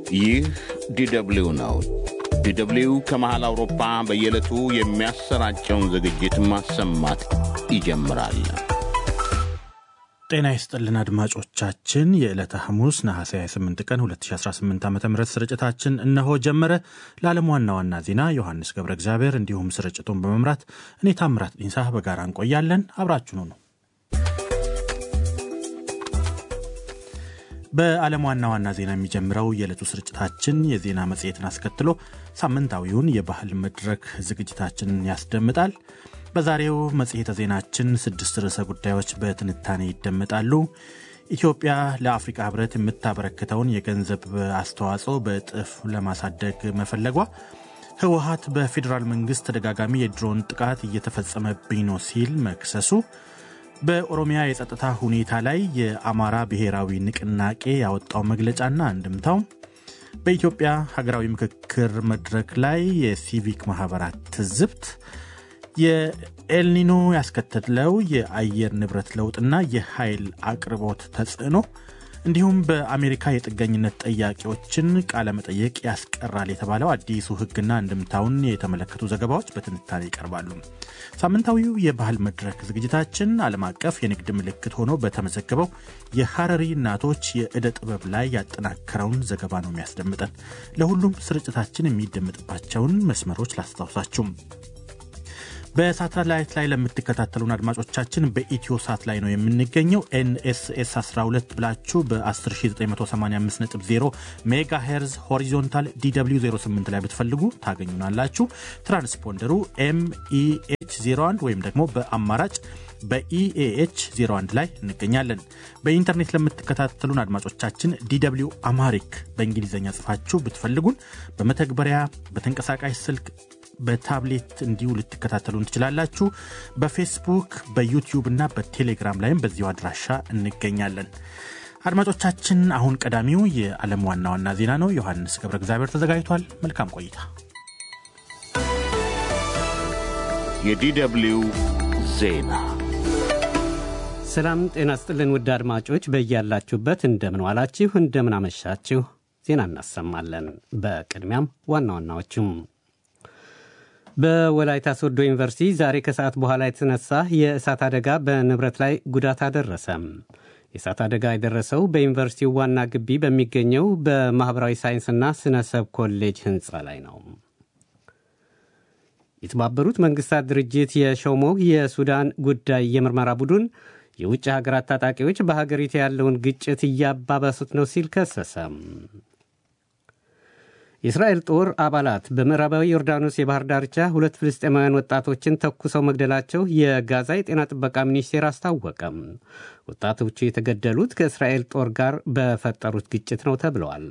ይህ ዲደብሊው ነው። ዲደብሊው ከመሃል አውሮፓ በየዕለቱ የሚያሰራጨውን ዝግጅት ማሰማት ይጀምራል። ጤና ይስጥልን አድማጮቻችን፣ የዕለተ ሐሙስ ነሐሴ 28 ቀን 2018 ዓ ም ስርጭታችን እነሆ ጀመረ። ለዓለም ዋና ዋና ዜና ዮሐንስ ገብረ እግዚአብሔር እንዲሁም ስርጭቱን በመምራት እኔ ታምራት ዲንሳ በጋራ እንቆያለን። አብራችኑ ነው። በዓለም ዋና ዋና ዜና የሚጀምረው የዕለቱ ስርጭታችን የዜና መጽሔትን አስከትሎ ሳምንታዊውን የባህል መድረክ ዝግጅታችንን ያስደምጣል። በዛሬው መጽሔተ ዜናችን ስድስት ርዕሰ ጉዳዮች በትንታኔ ይደመጣሉ። ኢትዮጵያ ለአፍሪካ ሕብረት የምታበረክተውን የገንዘብ አስተዋጽኦ በእጥፍ ለማሳደግ መፈለጓ፣ ህወሀት በፌዴራል መንግስት ተደጋጋሚ የድሮን ጥቃት እየተፈጸመብኝ ነው ሲል መክሰሱ፣ በኦሮሚያ የጸጥታ ሁኔታ ላይ የአማራ ብሔራዊ ንቅናቄ ያወጣው መግለጫና አንድምታው፣ በኢትዮጵያ ሀገራዊ ምክክር መድረክ ላይ የሲቪክ ማህበራት ትዝብት የኤልኒኖ ያስከተለው የአየር ንብረት ለውጥና የኃይል አቅርቦት ተጽዕኖ እንዲሁም በአሜሪካ የጥገኝነት ጠያቂዎችን ቃለመጠየቅ ያስቀራል የተባለው አዲሱ ህግና እንድምታውን የተመለከቱ ዘገባዎች በትንታኔ ይቀርባሉ። ሳምንታዊው የባህል መድረክ ዝግጅታችን ዓለም አቀፍ የንግድ ምልክት ሆኖ በተመዘገበው የሐረሪ እናቶች የዕደ ጥበብ ላይ ያጠናከረውን ዘገባ ነው የሚያስደምጠን። ለሁሉም ስርጭታችን የሚደመጥባቸውን መስመሮች ላስታውሳችሁም። በሳተላይት ላይ ለምትከታተሉን አድማጮቻችን በኢትዮ ሳት ላይ ነው የምንገኘው። ኤንኤስኤስ 12 ብላችሁ በ10985.0 ሜጋ ሄርዝ ሆሪዞንታል ዲw 08 ላይ ብትፈልጉ ታገኙናላችሁ። ትራንስፖንደሩ ኤምኢኤች 01 ወይም ደግሞ በአማራጭ በኢኤኤች 01 ላይ እንገኛለን። በኢንተርኔት ለምትከታተሉን አድማጮቻችን ዲw አማሪክ በእንግሊዝኛ ጽፋችሁ ብትፈልጉን በመተግበሪያ በተንቀሳቃሽ ስልክ በታብሌት እንዲሁ ልትከታተሉን ትችላላችሁ። በፌስቡክ በዩቲዩብ እና በቴሌግራም ላይም በዚሁ አድራሻ እንገኛለን። አድማጮቻችን፣ አሁን ቀዳሚው የዓለም ዋና ዋና ዜና ነው። ዮሐንስ ገብረ እግዚአብሔር ተዘጋጅቷል። መልካም ቆይታ። የዲደብሊው ዜና ሰላም ጤና ስጥልን። ውድ አድማጮች በያላችሁበት እንደምን ዋላችሁ፣ እንደምን አመሻችሁ። ዜና እናሰማለን። በቅድሚያም ዋና ዋናዎቹም በወላይታ ሶዶ ዩኒቨርሲቲ ዛሬ ከሰዓት በኋላ የተነሳ የእሳት አደጋ በንብረት ላይ ጉዳት አደረሰ። የእሳት አደጋ የደረሰው በዩኒቨርሲቲው ዋና ግቢ በሚገኘው በማኅበራዊ ሳይንስና ስነ ሰብ ኮሌጅ ሕንፃ ላይ ነው። የተባበሩት መንግሥታት ድርጅት የሾመው የሱዳን ጉዳይ የምርመራ ቡድን የውጭ ሀገራት ታጣቂዎች በሀገሪቱ ያለውን ግጭት እያባባሱት ነው ሲል ከሰሰ። የእስራኤል ጦር አባላት በምዕራባዊ ዮርዳኖስ የባህር ዳርቻ ሁለት ፍልስጤማውያን ወጣቶችን ተኩሰው መግደላቸው የጋዛ የጤና ጥበቃ ሚኒስቴር አስታወቀም። ወጣቶቹ የተገደሉት ከእስራኤል ጦር ጋር በፈጠሩት ግጭት ነው ተብለዋል።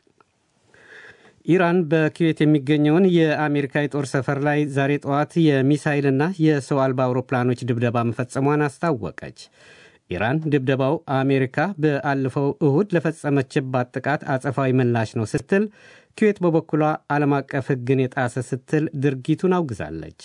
ኢራን በኩዌት የሚገኘውን የአሜሪካ የጦር ሰፈር ላይ ዛሬ ጠዋት የሚሳይልና የሰው አልባ አውሮፕላኖች ድብደባ መፈጸሟን አስታወቀች። ኢራን ድብደባው አሜሪካ በአለፈው እሁድ ለፈጸመችባት ጥቃት አጸፋዊ ምላሽ ነው ስትል ኩዌት በበኩሏ ዓለም አቀፍ ሕግን የጣሰ ስትል ድርጊቱን አውግዛለች።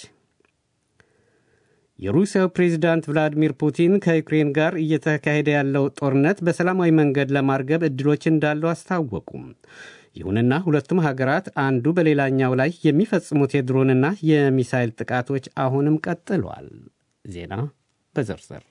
የሩሲያው ፕሬዚዳንት ቭላዲሚር ፑቲን ከዩክሬን ጋር እየተካሄደ ያለው ጦርነት በሰላማዊ መንገድ ለማርገብ ዕድሎች እንዳሉ አስታወቁም። ይሁንና ሁለቱም ሀገራት አንዱ በሌላኛው ላይ የሚፈጽሙት የድሮንና የሚሳይል ጥቃቶች አሁንም ቀጥሏል። ዜና በዝርዝር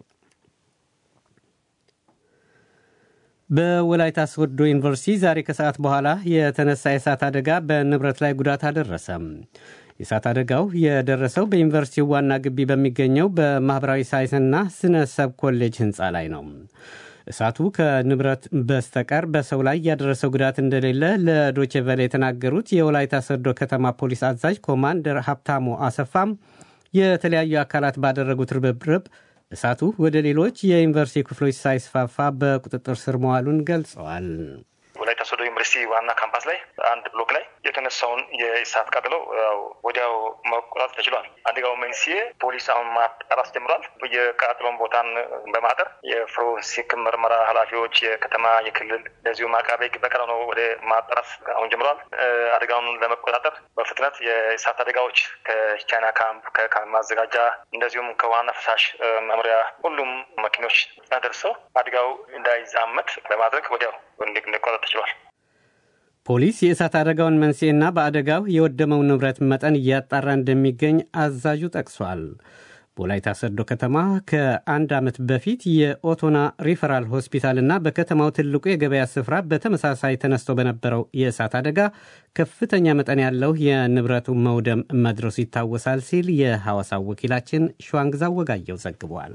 በወላይታ ሶዶ ዩኒቨርሲቲ ዛሬ ከሰዓት በኋላ የተነሳ የእሳት አደጋ በንብረት ላይ ጉዳት አደረሰ። የእሳት አደጋው የደረሰው በዩኒቨርሲቲው ዋና ግቢ በሚገኘው በማኅበራዊ ሳይንስና ስነ ሰብ ኮሌጅ ሕንፃ ላይ ነው። እሳቱ ከንብረት በስተቀር በሰው ላይ ያደረሰው ጉዳት እንደሌለ ለዶቼ ቬለ የተናገሩት የወላይታ ሶዶ ከተማ ፖሊስ አዛዥ ኮማንደር ሀብታሙ አሰፋም የተለያዩ አካላት ባደረጉት ርብርብ እሳቱ ወደ ሌሎች የዩኒቨርሲቲ ክፍሎች ሳይስፋፋ በቁጥጥር ስር መዋሉን ገልጸዋል። ወላይታ ሶዶ ዩኒቨርሲቲ ዋና ካምፓስ ላይ አንድ ብሎክ ላይ የተነሳውን የእሳት ቃጠሎ ወዲያው መቆጣጠር ተችሏል። አደጋው መንስኤ ፖሊስ አሁን ማጣራት ጀምሯል። የቃጠሎን ቦታን በማጠር የፎረንሲክ ምርመራ ኃላፊዎች የከተማ የክልል እንደዚሁም አቃቤ ሕግ በቀለ ነው ወደ ማጣራት አሁን ጀምሯል። አደጋውን ለመቆጣጠር በፍጥነት የእሳት አደጋዎች ከቻይና ካምፕ ከካምፕ ማዘጋጃ እንደዚሁም ከዋና ፈሳሽ መምሪያ ሁሉም መኪኖች ደርሰው አደጋው እንዳይዛመት በማድረግ ወዲያው እንዲቆጣጠር ተችሏል። ፖሊስ የእሳት አደጋውን መንስኤና በአደጋው የወደመው ንብረት መጠን እያጣራ እንደሚገኝ አዛዡ ጠቅሷል። በወላይታ ሰዶ ከተማ ከአንድ ዓመት በፊት የኦቶና ሪፈራል ሆስፒታልና በከተማው ትልቁ የገበያ ስፍራ በተመሳሳይ ተነስቶ በነበረው የእሳት አደጋ ከፍተኛ መጠን ያለው የንብረቱ መውደም መድረሱ ይታወሳል ሲል የሐዋሳው ወኪላችን ሸዋንግዛው ወጋየው ዘግቧል።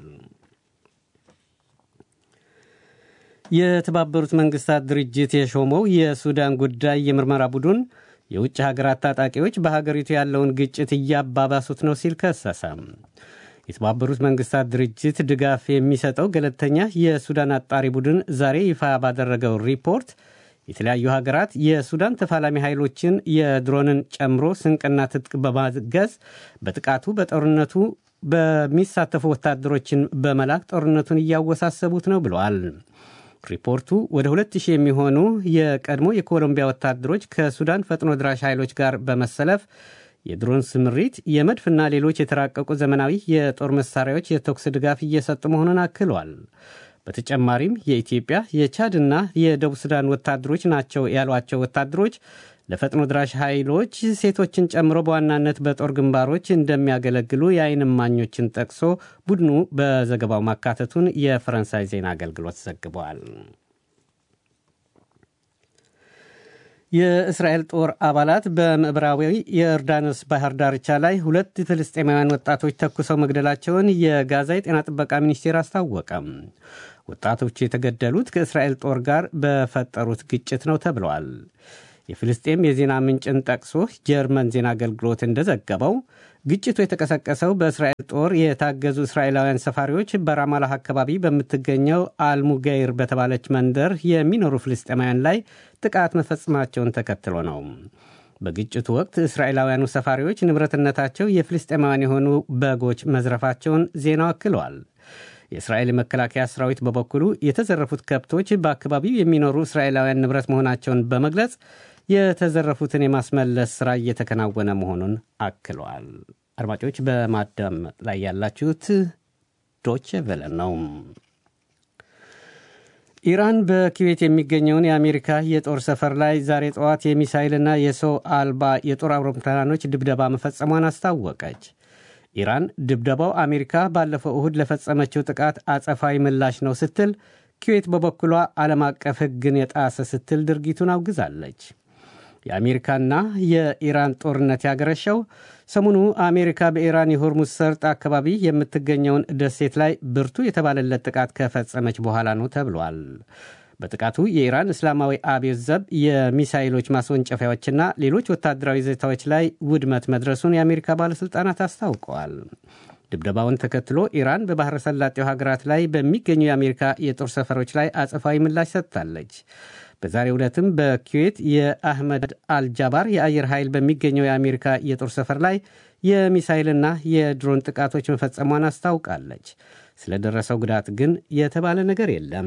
የተባበሩት መንግስታት ድርጅት የሾመው የሱዳን ጉዳይ የምርመራ ቡድን የውጭ ሀገራት ታጣቂዎች በሀገሪቱ ያለውን ግጭት እያባባሱት ነው ሲል ከሰሰ። የተባበሩት መንግስታት ድርጅት ድጋፍ የሚሰጠው ገለልተኛ የሱዳን አጣሪ ቡድን ዛሬ ይፋ ባደረገው ሪፖርት የተለያዩ ሀገራት የሱዳን ተፋላሚ ኃይሎችን የድሮንን ጨምሮ ስንቅና ትጥቅ በማገዝ በጥቃቱ በጦርነቱ በሚሳተፉ ወታደሮችን በመላክ ጦርነቱን እያወሳሰቡት ነው ብለዋል። ሪፖርቱ ወደ 2000 የሚሆኑ የቀድሞ የኮሎምቢያ ወታደሮች ከሱዳን ፈጥኖ ድራሽ ኃይሎች ጋር በመሰለፍ የድሮን ስምሪት፣ የመድፍና ሌሎች የተራቀቁ ዘመናዊ የጦር መሳሪያዎች የተኩስ ድጋፍ እየሰጡ መሆኑን አክሏል። በተጨማሪም የኢትዮጵያ የቻድና የደቡብ ሱዳን ወታደሮች ናቸው ያሏቸው ወታደሮች ለፈጥኖ ድራሽ ኃይሎች ሴቶችን ጨምሮ በዋናነት በጦር ግንባሮች እንደሚያገለግሉ የዓይን እማኞችን ጠቅሶ ቡድኑ በዘገባው ማካተቱን የፈረንሳይ ዜና አገልግሎት ዘግበዋል። የእስራኤል ጦር አባላት በምዕራባዊ የዮርዳኖስ ባህር ዳርቻ ላይ ሁለት ፍልስጤማውያን ወጣቶች ተኩሰው መግደላቸውን የጋዛ የጤና ጥበቃ ሚኒስቴር አስታወቀም። ወጣቶቹ የተገደሉት ከእስራኤል ጦር ጋር በፈጠሩት ግጭት ነው ተብለዋል። የፍልስጤም የዜና ምንጭን ጠቅሶ ጀርመን ዜና አገልግሎት እንደዘገበው ግጭቱ የተቀሰቀሰው በእስራኤል ጦር የታገዙ እስራኤላውያን ሰፋሪዎች በራማላህ አካባቢ በምትገኘው አልሙገይር በተባለች መንደር የሚኖሩ ፍልስጤማውያን ላይ ጥቃት መፈጸማቸውን ተከትሎ ነው። በግጭቱ ወቅት እስራኤላውያኑ ሰፋሪዎች ንብረትነታቸው የፍልስጤማውያን የሆኑ በጎች መዝረፋቸውን ዜናው አክለዋል። የእስራኤል የመከላከያ ሰራዊት በበኩሉ የተዘረፉት ከብቶች በአካባቢው የሚኖሩ እስራኤላውያን ንብረት መሆናቸውን በመግለጽ የተዘረፉትን የማስመለስ ሥራ እየተከናወነ መሆኑን አክለዋል። አድማጮች በማዳመጥ ላይ ያላችሁት ዶቼ ቬለ ነው። ኢራን በኩዌት የሚገኘውን የአሜሪካ የጦር ሰፈር ላይ ዛሬ ጠዋት የሚሳይልና የሰው አልባ የጦር አውሮፕላኖች ድብደባ መፈጸሟን አስታወቀች። ኢራን ድብደባው አሜሪካ ባለፈው እሁድ ለፈጸመችው ጥቃት አጸፋዊ ምላሽ ነው ስትል፣ ኩዌት በበኩሏ ዓለም አቀፍ ሕግን የጣሰ ስትል ድርጊቱን አውግዛለች። የአሜሪካና የኢራን ጦርነት ያገረሸው ሰሞኑ አሜሪካ በኢራን የሆርሙዝ ሰርጥ አካባቢ የምትገኘውን ደሴት ላይ ብርቱ የተባለለት ጥቃት ከፈጸመች በኋላ ነው ተብሏል። በጥቃቱ የኢራን እስላማዊ አብዮት ዘብ የሚሳይሎች ማስወንጨፊያዎችና ሌሎች ወታደራዊ ይዞታዎች ላይ ውድመት መድረሱን የአሜሪካ ባለሥልጣናት አስታውቀዋል። ድብደባውን ተከትሎ ኢራን በባሕረ ሰላጤው ሀገራት ላይ በሚገኙ የአሜሪካ የጦር ሰፈሮች ላይ አጸፋዊ ምላሽ ሰጥታለች። በዛሬው ዕለትም በኩዌት የአህመድ አልጃባር የአየር ኃይል በሚገኘው የአሜሪካ የጦር ሰፈር ላይ የሚሳይልና የድሮን ጥቃቶች መፈጸሟን አስታውቃለች። ስለደረሰው ጉዳት ግን የተባለ ነገር የለም።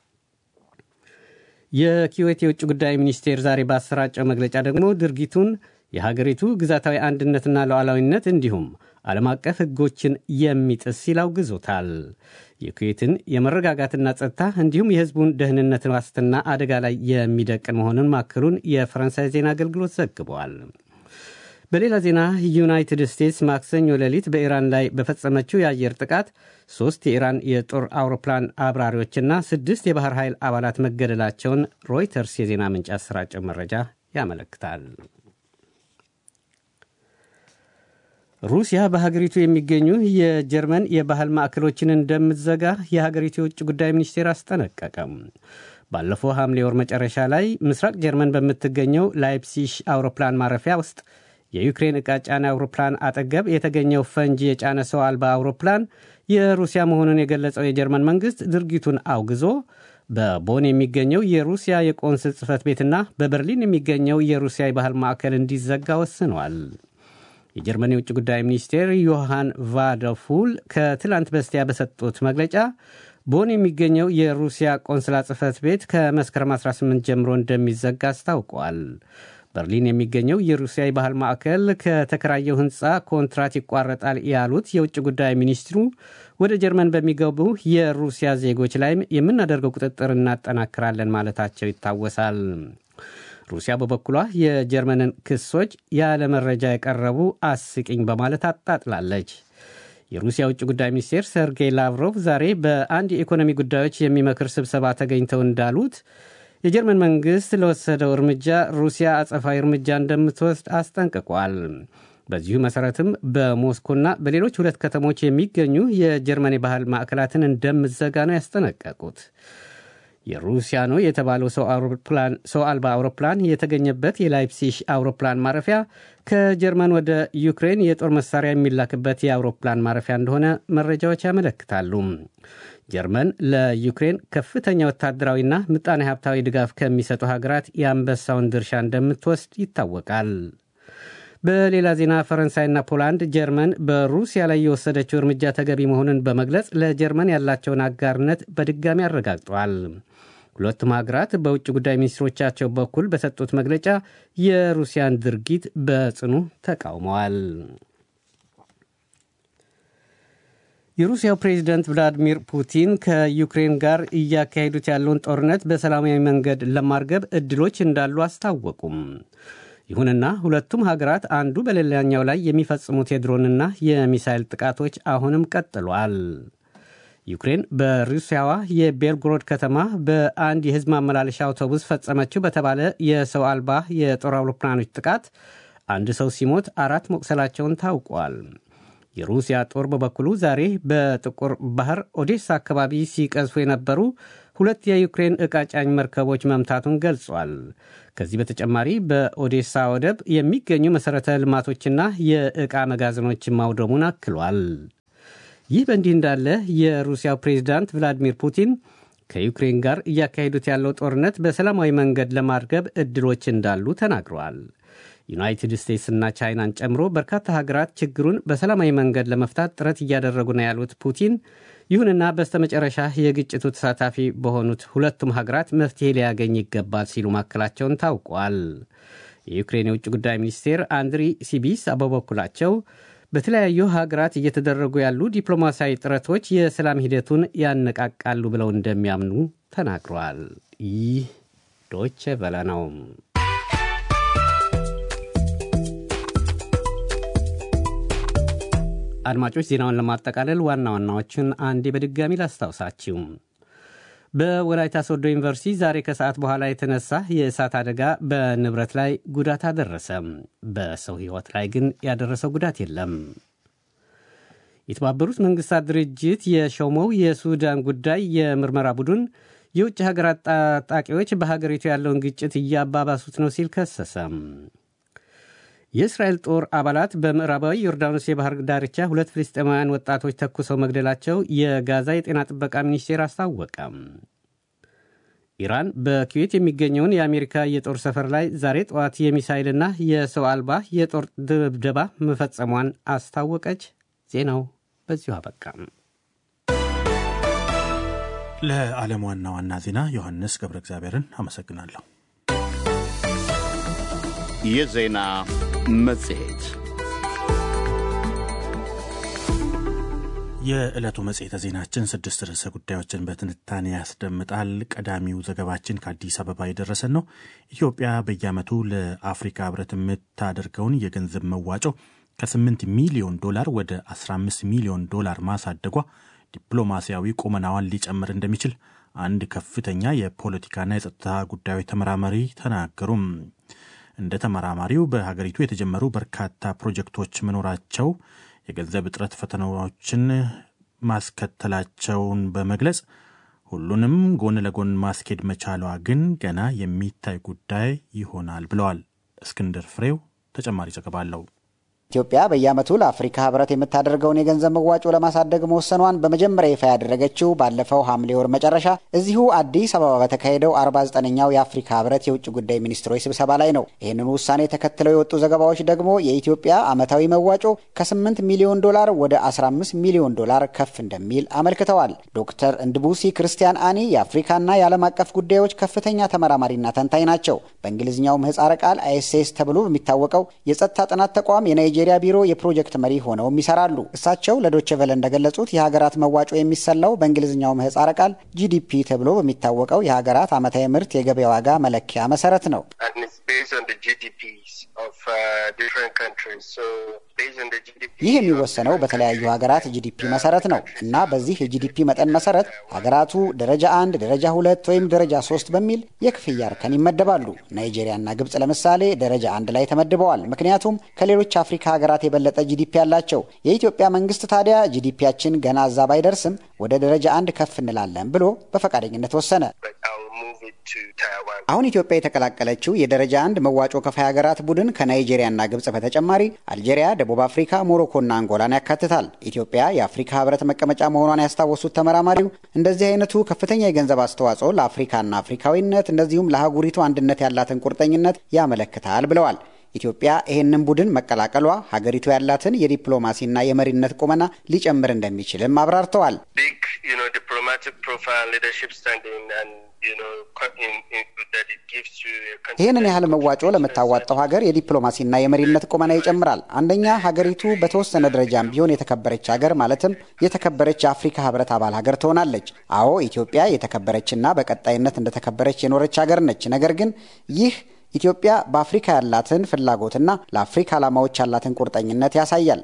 የኩዌት የውጭ ጉዳይ ሚኒስቴር ዛሬ ባሰራጨው መግለጫ ደግሞ ድርጊቱን የሀገሪቱ ግዛታዊ አንድነትና ሉዓላዊነት እንዲሁም ዓለም አቀፍ ሕጎችን የሚጥስ ሲል አውግዞታል። የኩዌትን የመረጋጋትና ጸጥታ እንዲሁም የሕዝቡን ደህንነት ዋስትና አደጋ ላይ የሚደቅን መሆኑን ማከሉን የፈረንሳይ ዜና አገልግሎት ዘግበዋል። በሌላ ዜና ዩናይትድ ስቴትስ ማክሰኞ ሌሊት በኢራን ላይ በፈጸመችው የአየር ጥቃት ሦስት የኢራን የጦር አውሮፕላን አብራሪዎችና ስድስት የባህር ኃይል አባላት መገደላቸውን ሮይተርስ የዜና ምንጭ አሰራጨው መረጃ ያመለክታል። ሩሲያ በሀገሪቱ የሚገኙ የጀርመን የባህል ማዕከሎችን እንደምትዘጋ የሀገሪቱ የውጭ ጉዳይ ሚኒስቴር አስጠነቀቀም። ባለፈው ሐምሌ ወር መጨረሻ ላይ ምስራቅ ጀርመን በምትገኘው ላይፕሲሽ አውሮፕላን ማረፊያ ውስጥ የዩክሬን ዕቃ ጫና አውሮፕላን አጠገብ የተገኘው ፈንጂ የጫነ ሰው አልባ አውሮፕላን የሩሲያ መሆኑን የገለጸው የጀርመን መንግሥት ድርጊቱን አውግዞ በቦን የሚገኘው የሩሲያ የቆንስል ጽሕፈት ቤትና በበርሊን የሚገኘው የሩሲያ የባህል ማዕከል እንዲዘጋ ወስኗል። የጀርመን የውጭ ጉዳይ ሚኒስቴር ዮሐን ቫደፉል ከትላንት በስቲያ በሰጡት መግለጫ ቦን የሚገኘው የሩሲያ ቆንስላ ጽሕፈት ቤት ከመስከረም 18 ጀምሮ እንደሚዘጋ አስታውቋል። በርሊን የሚገኘው የሩሲያ የባህል ማዕከል ከተከራየው ሕንፃ ኮንትራት ይቋረጣል ያሉት የውጭ ጉዳይ ሚኒስትሩ ወደ ጀርመን በሚገቡ የሩሲያ ዜጎች ላይም የምናደርገው ቁጥጥር እናጠናክራለን ማለታቸው ይታወሳል። ሩሲያ በበኩሏ የጀርመንን ክሶች ያለ መረጃ የቀረቡ አስቂኝ በማለት አጣጥላለች። የሩሲያ ውጭ ጉዳይ ሚኒስቴር ሰርጌይ ላቭሮቭ ዛሬ በአንድ የኢኮኖሚ ጉዳዮች የሚመክር ስብሰባ ተገኝተው እንዳሉት የጀርመን መንግሥት ለወሰደው እርምጃ ሩሲያ አጸፋዊ እርምጃ እንደምትወስድ አስጠንቅቋል። በዚሁ መሠረትም በሞስኮና በሌሎች ሁለት ከተሞች የሚገኙ የጀርመን የባህል ማዕከላትን እንደምትዘጋ ነው ያስጠነቀቁት። የሩሲያ ነው የተባለው ሰው አልባ አውሮፕላን የተገኘበት የላይፕሲሽ አውሮፕላን ማረፊያ ከጀርመን ወደ ዩክሬን የጦር መሳሪያ የሚላክበት የአውሮፕላን ማረፊያ እንደሆነ መረጃዎች ያመለክታሉ። ጀርመን ለዩክሬን ከፍተኛ ወታደራዊና ምጣኔ ሀብታዊ ድጋፍ ከሚሰጡ ሀገራት የአንበሳውን ድርሻ እንደምትወስድ ይታወቃል። በሌላ ዜና ፈረንሳይና ፖላንድ ጀርመን በሩሲያ ላይ የወሰደችው እርምጃ ተገቢ መሆኑን በመግለጽ ለጀርመን ያላቸውን አጋርነት በድጋሚ አረጋግጠዋል። ሁለቱም ሀገራት በውጭ ጉዳይ ሚኒስትሮቻቸው በኩል በሰጡት መግለጫ የሩሲያን ድርጊት በጽኑ ተቃውመዋል። የሩሲያው ፕሬዚደንት ቭላዲሚር ፑቲን ከዩክሬን ጋር እያካሄዱት ያለውን ጦርነት በሰላማዊ መንገድ ለማርገብ እድሎች እንዳሉ አስታወቁም። ይሁንና ሁለቱም ሀገራት አንዱ በሌላኛው ላይ የሚፈጽሙት የድሮንና የሚሳይል ጥቃቶች አሁንም ቀጥሏል። ዩክሬን በሩሲያዋ የቤልግሮድ ከተማ በአንድ የሕዝብ ማመላለሻ አውቶቡስ ፈጸመችው በተባለ የሰው አልባ የጦር አውሮፕላኖች ጥቃት አንድ ሰው ሲሞት አራት መቁሰላቸውን ታውቋል። የሩሲያ ጦር በበኩሉ ዛሬ በጥቁር ባህር ኦዴሳ አካባቢ ሲቀዝፉ የነበሩ ሁለት የዩክሬን ዕቃ ጫኝ መርከቦች መምታቱን ገልጿል። ከዚህ በተጨማሪ በኦዴሳ ወደብ የሚገኙ መሠረተ ልማቶችና የዕቃ መጋዘኖችን ማውደሙን አክሏል። ይህ በእንዲህ እንዳለ የሩሲያው ፕሬዚዳንት ቭላዲሚር ፑቲን ከዩክሬን ጋር እያካሄዱት ያለው ጦርነት በሰላማዊ መንገድ ለማርገብ ዕድሎች እንዳሉ ተናግረዋል። ዩናይትድ ስቴትስና ቻይናን ጨምሮ በርካታ ሀገራት ችግሩን በሰላማዊ መንገድ ለመፍታት ጥረት እያደረጉ ነው ያሉት ፑቲን ይሁንና በስተመጨረሻ የግጭቱ ተሳታፊ በሆኑት ሁለቱም ሀገራት መፍትሄ ሊያገኝ ይገባል ሲሉ ማከላቸውን ታውቋል። የዩክሬን የውጭ ጉዳይ ሚኒስቴር አንድሪ ሲቢስ በበኩላቸው በተለያዩ ሀገራት እየተደረጉ ያሉ ዲፕሎማሲያዊ ጥረቶች የሰላም ሂደቱን ያነቃቃሉ ብለው እንደሚያምኑ ተናግረዋል። ይህ ዶቼ ቬለ ነው። አድማጮች ዜናውን ለማጠቃለል ዋና ዋናዎችን አንዴ በድጋሚ ላስታውሳችሁ። በወላይታ ሶዶ ዩኒቨርሲቲ ዛሬ ከሰዓት በኋላ የተነሳ የእሳት አደጋ በንብረት ላይ ጉዳት አደረሰ። በሰው ሕይወት ላይ ግን ያደረሰው ጉዳት የለም። የተባበሩት መንግስታት ድርጅት የሾመው የሱዳን ጉዳይ የምርመራ ቡድን የውጭ ሀገራት ታጣቂዎች በሀገሪቱ ያለውን ግጭት እያባባሱት ነው ሲል ከሰሰ። የእስራኤል ጦር አባላት በምዕራባዊ ዮርዳኖስ የባህር ዳርቻ ሁለት ፍልስጤማውያን ወጣቶች ተኩሰው መግደላቸው የጋዛ የጤና ጥበቃ ሚኒስቴር አስታወቀ። ኢራን በኩዌት የሚገኘውን የአሜሪካ የጦር ሰፈር ላይ ዛሬ ጠዋት የሚሳይልና የሰው አልባ የጦር ድብደባ መፈጸሟን አስታወቀች። ዜናው በዚሁ አበቃ። ለዓለም ዋና ዋና ዜና ዮሐንስ ገብረ እግዚአብሔርን አመሰግናለሁ። የዜና መጽሔት የዕለቱ መጽሔተ ዜናችን ስድስት ርዕሰ ጉዳዮችን በትንታኔ ያስደምጣል። ቀዳሚው ዘገባችን ከአዲስ አበባ የደረሰን ነው። ኢትዮጵያ በየዓመቱ ለአፍሪካ ሕብረት የምታደርገውን የገንዘብ መዋጮ ከ8 ሚሊዮን ዶላር ወደ 15 ሚሊዮን ዶላር ማሳደጓ ዲፕሎማሲያዊ ቁመናዋን ሊጨምር እንደሚችል አንድ ከፍተኛ የፖለቲካና የጸጥታ ጉዳዮች ተመራማሪ ተናገሩም። እንደ ተመራማሪው በሀገሪቱ የተጀመሩ በርካታ ፕሮጀክቶች መኖራቸው የገንዘብ እጥረት ፈተናዎችን ማስከተላቸውን በመግለጽ ሁሉንም ጎን ለጎን ማስኬድ መቻሏ ግን ገና የሚታይ ጉዳይ ይሆናል ብለዋል። እስክንድር ፍሬው ተጨማሪ ዘገባ አለው። ኢትዮጵያ በየዓመቱ ለአፍሪካ ህብረት የምታደርገውን የገንዘብ መዋጮ ለማሳደግ መወሰኗን በመጀመሪያ ይፋ ያደረገችው ባለፈው ሐምሌ ወር መጨረሻ እዚሁ አዲስ አበባ በተካሄደው 49ኛው የአፍሪካ ህብረት የውጭ ጉዳይ ሚኒስትሮች ስብሰባ ላይ ነው። ይህንኑ ውሳኔ ተከትለው የወጡ ዘገባዎች ደግሞ የኢትዮጵያ ዓመታዊ መዋጮ ከ8 ሚሊዮን ዶላር ወደ 15 ሚሊዮን ዶላር ከፍ እንደሚል አመልክተዋል። ዶክተር እንድቡሲ ክርስቲያን አኒ የአፍሪካና የዓለም አቀፍ ጉዳዮች ከፍተኛ ተመራማሪና ተንታኝ ናቸው። በእንግሊዝኛው ምህጻረ ቃል አይኤስኤስ ተብሎ በሚታወቀው የጸጥታ ጥናት ተቋም የናይጄ ናይጄሪያ ቢሮ የፕሮጀክት መሪ ሆነውም ይሰራሉ። እሳቸው ለዶቼ ቨለ እንደገለጹት የሀገራት መዋጮ የሚሰላው በእንግሊዝኛው ምህጻረ ቃል ጂዲፒ ተብሎ በሚታወቀው የሀገራት ዓመታዊ ምርት የገበያ ዋጋ መለኪያ መሰረት ነው። ይህ የሚወሰነው በተለያዩ ሀገራት ጂዲፒ መሰረት ነው እና በዚህ የጂዲፒ መጠን መሰረት ሀገራቱ ደረጃ አንድ፣ ደረጃ ሁለት ወይም ደረጃ ሶስት በሚል የክፍያ እርከን ይመደባሉ። ናይጄሪያና ግብጽ ለምሳሌ ደረጃ አንድ ላይ ተመድበዋል፣ ምክንያቱም ከሌሎች አፍሪካ ሀገራት የበለጠ ጂዲፒ ያላቸው። የኢትዮጵያ መንግስት ታዲያ ጂዲፒያችን ገና እዛ ባይደርስም ወደ ደረጃ አንድ ከፍ እንላለን ብሎ በፈቃደኝነት ወሰነ። አሁን ኢትዮጵያ የተቀላቀለችው የደረጃ አንድ መዋጮ ከፋይ ሀገራት ቡድን ከናይጄሪያና ግብጽ በተጨማሪ አልጄሪያ፣ ደቡብ አፍሪካ፣ ሞሮኮና አንጎላን ያካትታል። ኢትዮጵያ የአፍሪካ ህብረት መቀመጫ መሆኗን ያስታወሱት ተመራማሪው እንደዚህ አይነቱ ከፍተኛ የገንዘብ አስተዋጽኦ ለአፍሪካና አፍሪካዊነት እንደዚሁም ለአህጉሪቱ አንድነት ያላትን ቁርጠኝነት ያመለክታል ብለዋል። ኢትዮጵያ ይህንን ቡድን መቀላቀሏ ሀገሪቱ ያላትን የዲፕሎማሲና የመሪነት ቁመና ሊጨምር እንደሚችልም አብራርተዋል። ይህንን ያህል መዋጮ ለምታዋጣው ሀገር የዲፕሎማሲና የመሪነት ቁመና ይጨምራል። አንደኛ ሀገሪቱ በተወሰነ ደረጃም ቢሆን የተከበረች ሀገር ማለትም የተከበረች የአፍሪካ ህብረት አባል ሀገር ትሆናለች። አዎ ኢትዮጵያ የተከበረችና በቀጣይነት እንደተከበረች የኖረች ሀገር ነች። ነገር ግን ይህ ኢትዮጵያ በአፍሪካ ያላትን ፍላጎትና ለአፍሪካ ዓላማዎች ያላትን ቁርጠኝነት ያሳያል።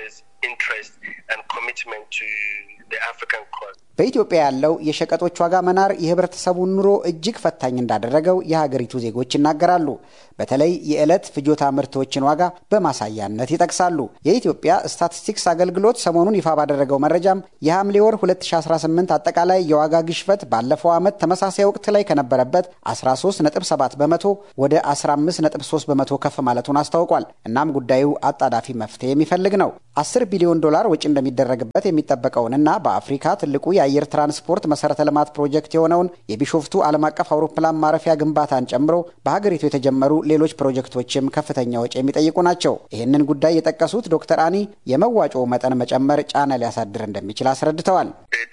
በኢትዮጵያ ያለው የሸቀጦች ዋጋ መናር የህብረተሰቡን ኑሮ እጅግ ፈታኝ እንዳደረገው የሀገሪቱ ዜጎች ይናገራሉ። በተለይ የዕለት ፍጆታ ምርቶችን ዋጋ በማሳያነት ይጠቅሳሉ። የኢትዮጵያ ስታቲስቲክስ አገልግሎት ሰሞኑን ይፋ ባደረገው መረጃም የሐምሌ ወር 2018 አጠቃላይ የዋጋ ግሽበት ባለፈው ዓመት ተመሳሳይ ወቅት ላይ ከነበረበት 13.7 በመቶ ወደ 15.3 በመቶ ከፍ ማለቱን አስታውቋል። እናም ጉዳዩ አጣዳፊ መፍትሄ የሚፈልግ ነው። 10 ቢሊዮን ዶላር ወጪ እንደሚደረግበት የሚጠበቀውንና በአፍሪካ ትልቁ የአየር ትራንስፖርት መሰረተ ልማት ፕሮጀክት የሆነውን የቢሾፍቱ ዓለም አቀፍ አውሮፕላን ማረፊያ ግንባታን ጨምሮ በሀገሪቱ የተጀመሩ ሌሎች ፕሮጀክቶችም ከፍተኛ ወጪ የሚጠይቁ ናቸው። ይህንን ጉዳይ የጠቀሱት ዶክተር አኒ የመዋጮው መጠን መጨመር ጫና ሊያሳድር እንደሚችል አስረድተዋል።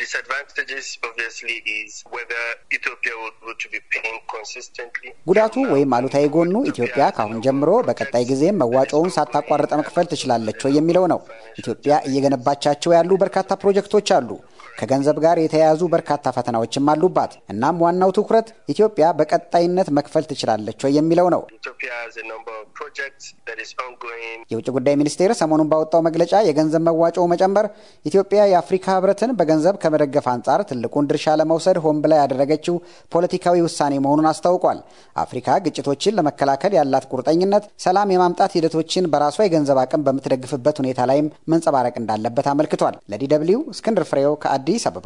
ጉዳቱ ወይም አሉታዊ ጎኑ ኢትዮጵያ ከአሁን ጀምሮ በቀጣይ ጊዜም መዋጮውን ሳታቋርጥ መክፈል ትችላለች ወይ የሚለው ነው። ኢትዮጵያ እየገነባቻቸው ያሉ በርካታ ፕሮጀክቶች አሉ። ከገንዘብ ጋር የተያያዙ በርካታ ፈተናዎችም አሉባት። እናም ዋናው ትኩረት ኢትዮጵያ በቀጣይነት መክፈል ትችላለች ወይ የሚለው ነው። የውጭ ጉዳይ ሚኒስቴር ሰሞኑን ባወጣው መግለጫ የገንዘብ መዋጮው መጨመር ኢትዮጵያ የአፍሪካ ሕብረትን በገንዘብ ከመደገፍ አንጻር ትልቁን ድርሻ ለመውሰድ ሆን ብላ ያደረገችው ፖለቲካዊ ውሳኔ መሆኑን አስታውቋል። አፍሪካ ግጭቶችን ለመከላከል ያላት ቁርጠኝነት ሰላም የማምጣት ሂደቶችን በራሷ የገንዘብ አቅም በምትደግፍበት ሁኔታ ላይም መንጸባረቅ እንዳለበት አመልክቷል። ለዲ ደብልዩ እስክንድር ፍሬው ከአዲስ አበባ።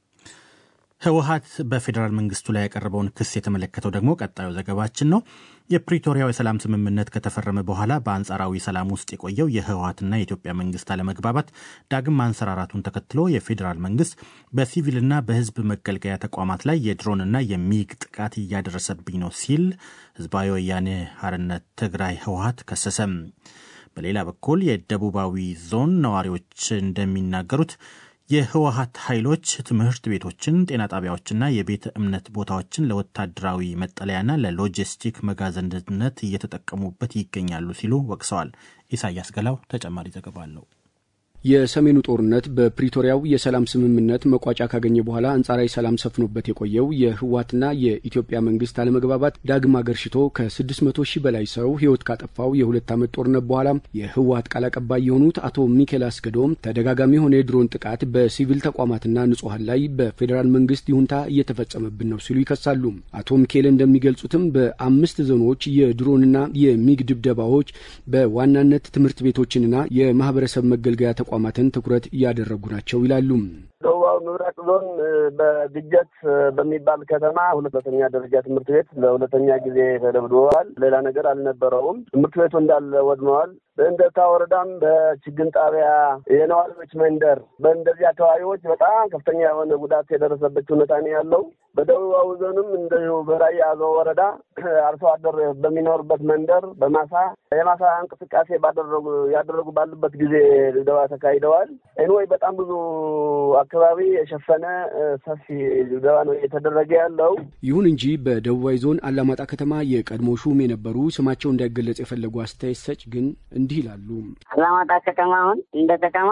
ህወሀት በፌዴራል መንግስቱ ላይ ያቀረበውን ክስ የተመለከተው ደግሞ ቀጣዩ ዘገባችን ነው። የፕሪቶሪያው የሰላም ስምምነት ከተፈረመ በኋላ በአንጻራዊ ሰላም ውስጥ የቆየው የህወሀትና የኢትዮጵያ መንግስት አለመግባባት ዳግም ማንሰራራቱን ተከትሎ የፌዴራል መንግስት በሲቪልና በህዝብ መገልገያ ተቋማት ላይ የድሮንና የሚግ ጥቃት እያደረሰብኝ ነው ሲል ህዝባዊ ወያኔ ሓርነት ትግራይ ህወሀት ከሰሰም። በሌላ በኩል የደቡባዊ ዞን ነዋሪዎች እንደሚናገሩት የህወሀት ኃይሎች ትምህርት ቤቶችን፣ ጤና ጣቢያዎችና የቤተ እምነት ቦታዎችን ለወታደራዊ መጠለያና ለሎጂስቲክ መጋዘንነት እየተጠቀሙበት ይገኛሉ ሲሉ ወቅሰዋል። ኢሳያስ ገላው ተጨማሪ ዘገባ አለው። የሰሜኑ ጦርነት በፕሪቶሪያው የሰላም ስምምነት መቋጫ ካገኘ በኋላ አንጻራዊ ሰላም ሰፍኖበት የቆየው የህወሓትና የኢትዮጵያ መንግስት አለመግባባት ዳግም አገርሽቶ ከ600 ሺህ በላይ ሰው ህይወት ካጠፋው የሁለት ዓመት ጦርነት በኋላ የህወሓት ቃል አቀባይ የሆኑት አቶ ሚኬል አስገዶም ተደጋጋሚ የሆነ የድሮን ጥቃት በሲቪል ተቋማትና ንጹሐን ላይ በፌዴራል መንግስት ይሁንታ እየተፈጸመብን ነው ሲሉ ይከሳሉ። አቶ ሚኬል እንደሚገልጹትም በአምስት ዞኖች የድሮንና የሚግ ድብደባዎች በዋናነት ትምህርት ቤቶችንና የማህበረሰብ መገልገያ ተቋማትን ትኩረት እያደረጉ ናቸው ይላሉ። ደቡባዊ ምብራቅ ዞን በግጀት በሚባል ከተማ ሁለተኛ ደረጃ ትምህርት ቤት ለሁለተኛ ጊዜ ተደብድበዋል። ሌላ ነገር አልነበረውም። ትምህርት ቤቱ እንዳለ ወድመዋል። በእንደታ ወረዳም በችግኝ ጣቢያ የነዋሪዎች መንደር በእንደዚህ አካባቢዎች በጣም ከፍተኛ የሆነ ጉዳት የደረሰበት ሁኔታ ነው ያለው። በደቡባዊ ዞንም እንደዚሁ በራያ አዘው ወረዳ አርሶ አደር በሚኖርበት መንደር በማሳ የማሳ እንቅስቃሴ ባደረጉ ያደረጉ ባሉበት ጊዜ ድብደባ ተካሂደዋል። ኤንወይ በጣም ብዙ አካባቢ የሸፈነ ሰፊ ድብደባ ነው እየተደረገ ያለው። ይሁን እንጂ በደቡባዊ ዞን አላማጣ ከተማ የቀድሞ ሹም የነበሩ ስማቸው እንዳይገለጽ የፈለጉ አስተያየት ሰጭ ግን እንዲህ ይላሉ። አላማጣ ከተማ አሁን እንደ ከተማ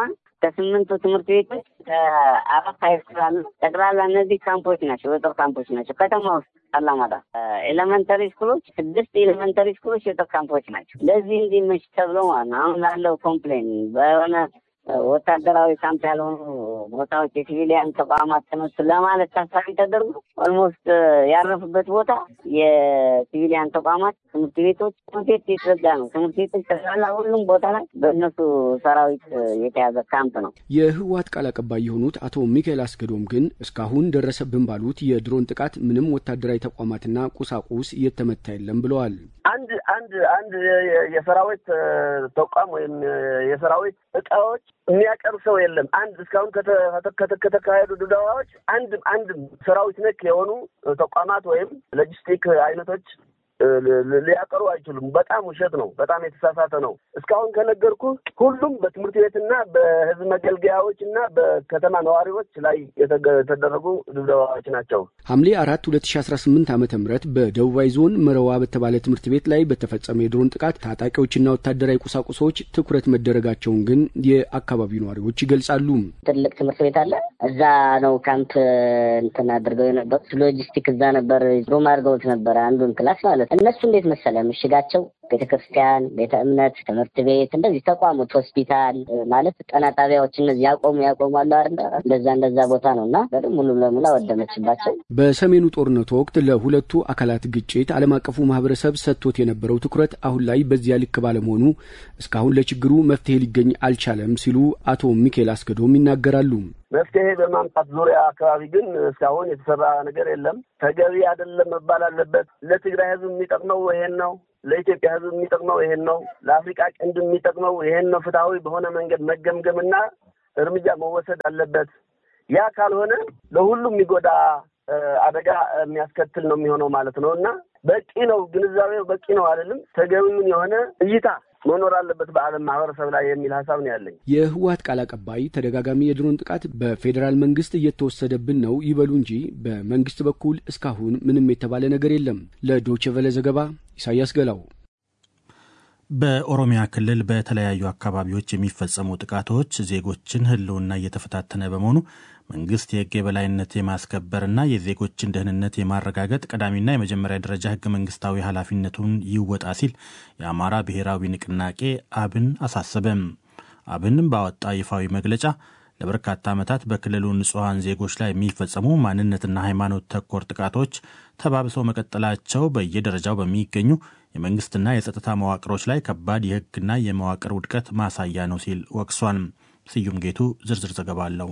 ከስምንቱ ትምህርት ቤቶች ከአራት ሃይስኩል አሉ። ጠቅላላ እነዚህ ካምፖች ናቸው፣ የጦር ካምፖች ናቸው። ከተማ ውስጥ አላማጣ ኤሌመንተሪ ስኩሎች ስድስት ኤሌመንተሪ ስኩሎች የጦር ካምፖች ናቸው። ለዚህ እንዲመች ተብሎ ማለት ነው። አሁን ላለው ኮምፕሌን በሆነ ወታደራዊ ካምፕ ያልሆኑ ቦታዎች የሲቪሊያን ተቋማት ተነሱ ለማለት ታሳቢ ተደርጎ ኦልሞስት ያረፉበት ቦታ የሲቪሊያን ተቋማት፣ ትምህርት ቤቶች፣ ትምህርት ቤት የተዘጋ ነው። ትምህርት ቤቶች ተሳላ ሁሉም ቦታ ላይ በእነሱ ሰራዊት የተያዘ ካምፕ ነው። የህወሓት ቃል አቀባይ የሆኑት አቶ ሚካኤል አስገዶም ግን እስካሁን ደረሰብን ባሉት የድሮን ጥቃት ምንም ወታደራዊ ተቋማትና ቁሳቁስ እየተመታ የለም ብለዋል። አንድ አንድ አንድ የሰራዊት ተቋም ወይም የሰራዊት እቃዎች የሚያቀርብ ሰው የለም። አንድ እስካሁን ከተካሄዱ ድብደባዎች አንድ አንድ ሰራዊት ነክ የሆኑ ተቋማት ወይም ሎጂስቲክ አይነቶች ሊያቀሩ አይችሉም። በጣም ውሸት ነው። በጣም የተሳሳተ ነው። እስካሁን ከነገርኩ ሁሉም በትምህርት ቤትና በህዝብ መገልገያዎች እና በከተማ ነዋሪዎች ላይ የተደረጉ ድብደባዎች ናቸው። ሐምሌ አራት ሁለት ሺ አስራ ስምንት ዓመተ ምህረት በደቡባዊ ዞን መረዋ በተባለ ትምህርት ቤት ላይ በተፈጸመ የድሮን ጥቃት ታጣቂዎችና ወታደራዊ ቁሳቁሶች ትኩረት መደረጋቸውን ግን የአካባቢው ነዋሪዎች ይገልጻሉ። ትልቅ ትምህርት ቤት አለ። እዛ ነው ካምፕ እንትን አድርገው የነበሩት። ሎጂስቲክ እዛ ነበር ሩም አድርገውት ነበረ አንዱን ክላስ ማለት ነው። እነሱ እንዴት መሰለ ምሽጋቸው ቤተ ክርስቲያን፣ ቤተ እምነት፣ ትምህርት ቤት እንደዚህ ተቋሞች፣ ሆስፒታል ማለት ጤና ጣቢያዎች እነዚህ ያቆሙ ያቆሙ አለ አይደል? እንደዛ እንደዛ ቦታ ነው እና በደም ሙሉ ለሙሉ አወደመችባቸው። በሰሜኑ ጦርነት ወቅት ለሁለቱ አካላት ግጭት ዓለም አቀፉ ማህበረሰብ ሰጥቶት የነበረው ትኩረት አሁን ላይ በዚያ ልክ ባለመሆኑ እስካሁን ለችግሩ መፍትሄ ሊገኝ አልቻለም ሲሉ አቶ ሚካኤል አስገዶም ይናገራሉ። መፍትሄ በማምጣት ዙሪያ አካባቢ ግን እስካሁን የተሰራ ነገር የለም። ተገቢ አይደለም መባል አለበት። ለትግራይ ህዝብ የሚጠቅመው ይሄን ነው። ለኢትዮጵያ ህዝብ የሚጠቅመው ይሄን ነው። ለአፍሪቃ ቀንድ የሚጠቅመው ይሄን ነው። ፍትሐዊ በሆነ መንገድ መገምገምና እርምጃ መወሰድ አለበት። ያ ካልሆነ ለሁሉም የሚጎዳ አደጋ የሚያስከትል ነው የሚሆነው ማለት ነው እና በቂ ነው ግንዛቤው በቂ ነው አይደለም። ተገቢውን የሆነ እይታ መኖር አለበት በዓለም ማህበረሰብ ላይ የሚል ሀሳብ ነው ያለኝ። የህወሓት ቃል አቀባይ ተደጋጋሚ የድሮን ጥቃት በፌዴራል መንግስት እየተወሰደብን ነው ይበሉ እንጂ በመንግስት በኩል እስካሁን ምንም የተባለ ነገር የለም። ለዶቼ ቨለ ዘገባ ኢሳያስ ገላው። በኦሮሚያ ክልል በተለያዩ አካባቢዎች የሚፈጸሙ ጥቃቶች ዜጎችን ህልውና እየተፈታተነ በመሆኑ መንግስት የህግ የበላይነት የማስከበርና የዜጎችን ደህንነት የማረጋገጥ ቀዳሚና የመጀመሪያ ደረጃ ህገ መንግስታዊ ኃላፊነቱን ይወጣ ሲል የአማራ ብሔራዊ ንቅናቄ አብን አሳሰበም። አብን ባወጣ ይፋዊ መግለጫ ለበርካታ ዓመታት በክልሉ ንጹሐን ዜጎች ላይ የሚፈጸሙ ማንነትና ሃይማኖት ተኮር ጥቃቶች ተባብሰው መቀጠላቸው በየደረጃው በሚገኙ የመንግስትና የጸጥታ መዋቅሮች ላይ ከባድ የህግና የመዋቅር ውድቀት ማሳያ ነው ሲል ወቅሷል። ስዩም ጌቱ ዝርዝር ዘገባ አለው።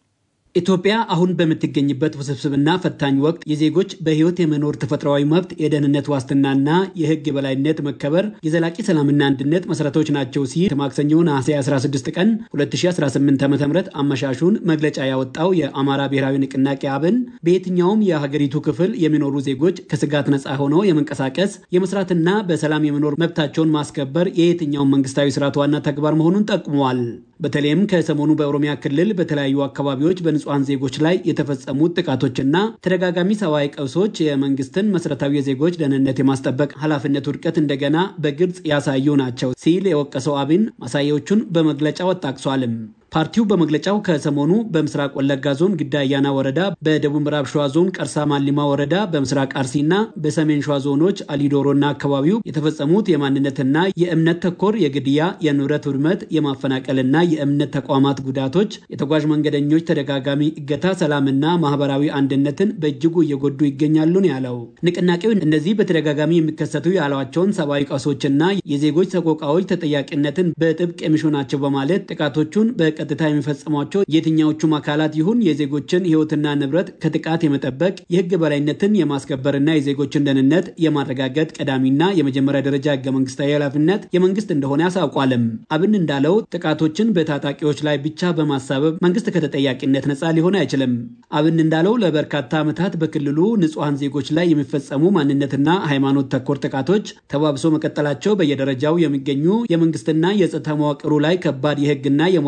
ኢትዮጵያ አሁን በምትገኝበት ውስብስብና ፈታኝ ወቅት የዜጎች በህይወት የመኖር ተፈጥሯዊ መብት፣ የደህንነት ዋስትናና የህግ የበላይነት መከበር የዘላቂ ሰላምና አንድነት መሰረቶች ናቸው ሲል ማክሰኞ ነሐሴ 16 ቀን 2018 ዓ ም አመሻሹን መግለጫ ያወጣው የአማራ ብሔራዊ ንቅናቄ አብን በየትኛውም የሀገሪቱ ክፍል የሚኖሩ ዜጎች ከስጋት ነፃ ሆነው የመንቀሳቀስ የመስራትና በሰላም የመኖር መብታቸውን ማስከበር የየትኛውም መንግስታዊ ስርዓት ዋና ተግባር መሆኑን ጠቁመዋል። በተለይም ከሰሞኑ በኦሮሚያ ክልል በተለያዩ አካባቢዎች በንጹሐን ዜጎች ላይ የተፈጸሙት ጥቃቶችና ተደጋጋሚ ሰብአዊ ቀውሶች የመንግስትን መሰረታዊ የዜጎች ደህንነት የማስጠበቅ ኃላፊነት ውድቀት እንደገና በግልጽ ያሳዩ ናቸው ሲል የወቀሰው አብን ማሳያዎቹን በመግለጫው አጣቅሷልም። ፓርቲው በመግለጫው ከሰሞኑ በምስራቅ ወለጋ ዞን ግዳ አያና ወረዳ፣ በደቡብ ምዕራብ ሸዋ ዞን ቀርሳ ማሊማ ወረዳ፣ በምስራቅ አርሲና በሰሜን ሸዋ ዞኖች አሊዶሮና አካባቢው የተፈጸሙት የማንነትና የእምነት ተኮር የግድያ፣ የንብረት ውድመት፣ የማፈናቀልና የእምነት ተቋማት ጉዳቶች፣ የተጓዥ መንገደኞች ተደጋጋሚ እገታ ሰላምና ማህበራዊ አንድነትን በእጅጉ እየጎዱ ይገኛሉ ነው ያለው። ንቅናቄው እነዚህ በተደጋጋሚ የሚከሰቱ ያሏቸውን ሰብአዊ ቀውሶችና የዜጎች ሰቆቃዎች ተጠያቂነትን በጥብቅ የሚሹ ናቸው በማለት ጥቃቶቹን በ ቀጥታ የሚፈጽሟቸው የትኛዎቹም አካላት ይሁን የዜጎችን ሕይወትና ንብረት ከጥቃት የመጠበቅ የሕግ በላይነትን የማስከበርና የዜጎችን ደህንነት የማረጋገጥ ቀዳሚና የመጀመሪያ ደረጃ ሕገ መንግስታዊ ኃላፊነት የመንግስት እንደሆነ ያሳውቋልም። አብን እንዳለው ጥቃቶችን በታጣቂዎች ላይ ብቻ በማሳበብ መንግስት ከተጠያቂነት ነፃ ሊሆን አይችልም። አብን እንዳለው ለበርካታ ዓመታት በክልሉ ንጹሐን ዜጎች ላይ የሚፈጸሙ ማንነትና ሃይማኖት ተኮር ጥቃቶች ተባብሶ መቀጠላቸው በየደረጃው የሚገኙ የመንግስትና የጸጥታ መዋቅሩ ላይ ከባድ የሕግና የመዋቅር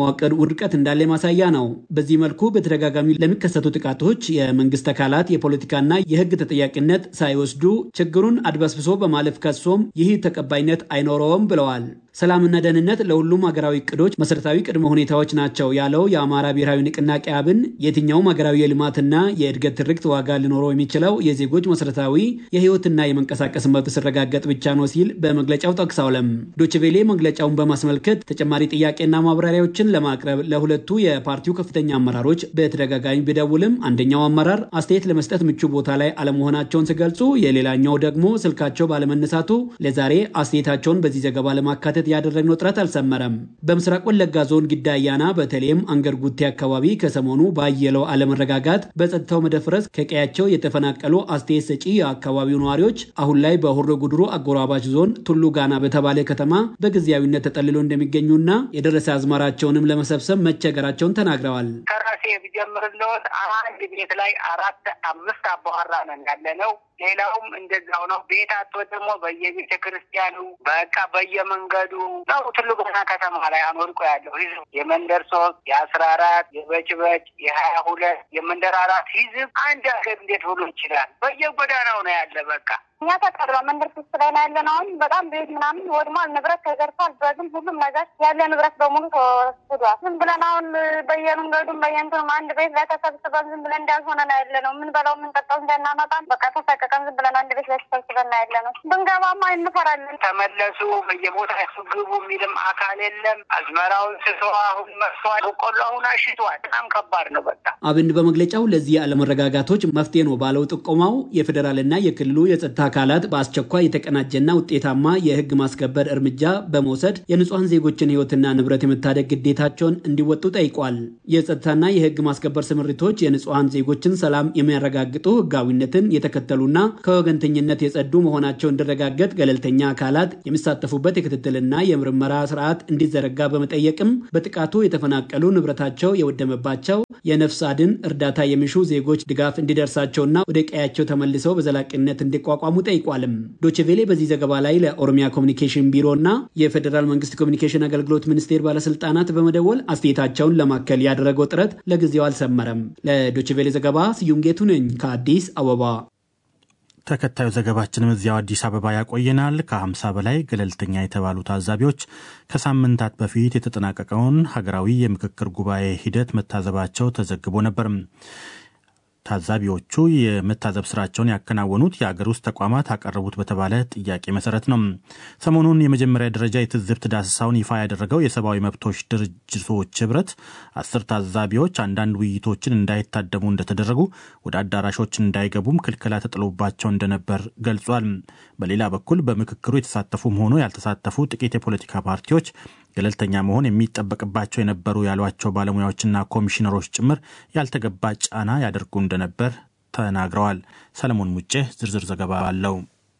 ውድቀት እንዳለ ማሳያ ነው። በዚህ መልኩ በተደጋጋሚ ለሚከሰቱ ጥቃቶች የመንግስት አካላት የፖለቲካና የህግ ተጠያቂነት ሳይወስዱ ችግሩን አድበስብሶ በማለፍ ከሶም ይህ ተቀባይነት አይኖረውም ብለዋል። ሰላምና ደህንነት ለሁሉም ሀገራዊ እቅዶች መሰረታዊ ቅድመ ሁኔታዎች ናቸው ያለው የአማራ ብሔራዊ ንቅናቄ አብን የትኛውም ሀገራዊ የልማትና የእድገት ትርክት ዋጋ ሊኖረው የሚችለው የዜጎች መሰረታዊ የህይወትና የመንቀሳቀስ መብት ሲረጋገጥ ብቻ ነው ሲል በመግለጫው ጠቅሰዋለም። ዶችቬሌ መግለጫውን በማስመልከት ተጨማሪ ጥያቄና ማብራሪያዎችን ለማቅረብ ለሁለቱ የፓርቲው ከፍተኛ አመራሮች በተደጋጋሚ ቢደውልም አንደኛው አመራር አስተያየት ለመስጠት ምቹ ቦታ ላይ አለመሆናቸውን ሲገልጹ፣ የሌላኛው ደግሞ ስልካቸው ባለመነሳቱ ለዛሬ አስተያየታቸውን በዚህ ዘገባ ለማካተት ያደረግነው ጥረት አልሰመረም። በምስራቅ ወለጋ ዞን ጊዳ አያና በተለይም አንገር ጉቴ አካባቢ ከሰሞኑ ባየለው አለመረጋጋት በጸጥታው መደፍረስ ከቀያቸው የተፈናቀሉ አስተያየት ሰጪ የአካባቢው ነዋሪዎች አሁን ላይ በሆሮ ጉድሩ አጎራባች ዞን ቱሉ ጋና በተባለ ከተማ በጊዜያዊነት ተጠልሎ እንደሚገኙና የደረሰ አዝመራቸውንም ለመሰብሰብ መቸገራቸውን ተናግረዋል። ከራሴ ብጀምርልዎት አንድ ቤት ላይ አራት አምስት አባወራ ነን ያለ ነው። ሌላውም እንደዛው ነው። ቤት አቶ ደግሞ በየቤተ ክርስቲያኑ በቃ በየመንገዱ ነው። ትልቁ ከተማ ላይ አኖርቆ ያለው ህዝብ የመንደር ሶስት የአስራ አራት የበጭበጭ የሀያ ሁለት የመንደር አራት ህዝብ አንድ ሀገር እንዴት ብሎ ይችላል? በየጎዳናው ነው ያለ በቃ እኛ ተቀርበ መንደር ሶስት ላይ ነው ያለ ነው። አሁን በጣም ቤት ምናምን ወድሟል፣ ንብረት ተዘርፏል። በግን ሁሉም ነገር ያለ ንብረት በሙሉ ተወስዷል። ዝም ብለን አሁን በየመንገዱም በየንትኑም አንድ ቤት ላይ ተሰብስበን ዝም ብለን እንዳልሆነ ነው ያለ ነው። ምን በላው የምንጠጣው እንዳናመጣም በቃ ተሰቀቀን ዝም ብለን አንድ ቤት ላይ ተሰብስበን ነው ያለ ነው። ብንገባማ እንፈራለን። ተመለሱ በየቦታ ግቡ የሚልም አካል የለም። አዝመራውን ስቶ አሁን መርሷል። በቆሎ አሁን አሽቷል። በጣም ከባድ ነው በቃ አብን በመግለጫው ለዚህ አለመረጋጋቶች መፍትሄ ነው ባለው ጥቆማው የፌዴራልና የክልሉ የጸጥታ አካላት በአስቸኳይ የተቀናጀና ውጤታማ የህግ ማስከበር እርምጃ በመውሰድ የንጹሐን ዜጎችን ህይወትና ንብረት የመታደግ ግዴታቸውን እንዲወጡ ጠይቋል። የጸጥታና የህግ ማስከበር ስምሪቶች የንጹሐን ዜጎችን ሰላም የሚያረጋግጡ ህጋዊነትን የተከተሉና ከወገንተኝነት የጸዱ መሆናቸው እንዲረጋገጥ ገለልተኛ አካላት የሚሳተፉበት የክትትልና የምርመራ ስርዓት እንዲዘረጋ በመጠየቅም በጥቃቱ የተፈናቀሉ ንብረታቸው የወደመባቸው የነፍስ አድን እርዳታ የሚሹ ዜጎች ድጋፍ እንዲደርሳቸውና ወደ ቀያቸው ተመልሰው በዘላቂነት እንዲቋቋሙ ጠይቋልም። ዶችቬሌ በዚህ ዘገባ ላይ ለኦሮሚያ ኮሚኒኬሽን ቢሮ እና የፌዴራል መንግስት ኮሚኒኬሽን አገልግሎት ሚኒስቴር ባለስልጣናት በመደወል አስተያየታቸውን ለማከል ያደረገው ጥረት ለጊዜው አልሰመረም። ለዶችቬሌ ዘገባ ስዩም ጌቱ ነኝ ከአዲስ አበባ። ተከታዩ ዘገባችንም እዚያው አዲስ አበባ ያቆየናል። ከ50 በላይ ገለልተኛ የተባሉ ታዛቢዎች ከሳምንታት በፊት የተጠናቀቀውን ሀገራዊ የምክክር ጉባኤ ሂደት መታዘባቸው ተዘግቦ ነበር። ታዛቢዎቹ የመታዘብ ስራቸውን ያከናወኑት የአገር ውስጥ ተቋማት አቀረቡት በተባለ ጥያቄ መሰረት ነው። ሰሞኑን የመጀመሪያ ደረጃ የትዝብት ዳሰሳውን ይፋ ያደረገው የሰብአዊ መብቶች ድርጅቶች ህብረት አስር ታዛቢዎች አንዳንድ ውይይቶችን እንዳይታደሙ እንደተደረጉ፣ ወደ አዳራሾች እንዳይገቡም ክልከላ ተጥሎባቸው እንደነበር ገልጿል። በሌላ በኩል በምክክሩ የተሳተፉም ሆኖ ያልተሳተፉ ጥቂት የፖለቲካ ፓርቲዎች ገለልተኛ መሆን የሚጠበቅባቸው የነበሩ ያሏቸው ባለሙያዎችና ኮሚሽነሮች ጭምር ያልተገባ ጫና ያደርጉ እንደነበር ተናግረዋል። ሰለሞን ሙጬ ዝርዝር ዘገባ አለው።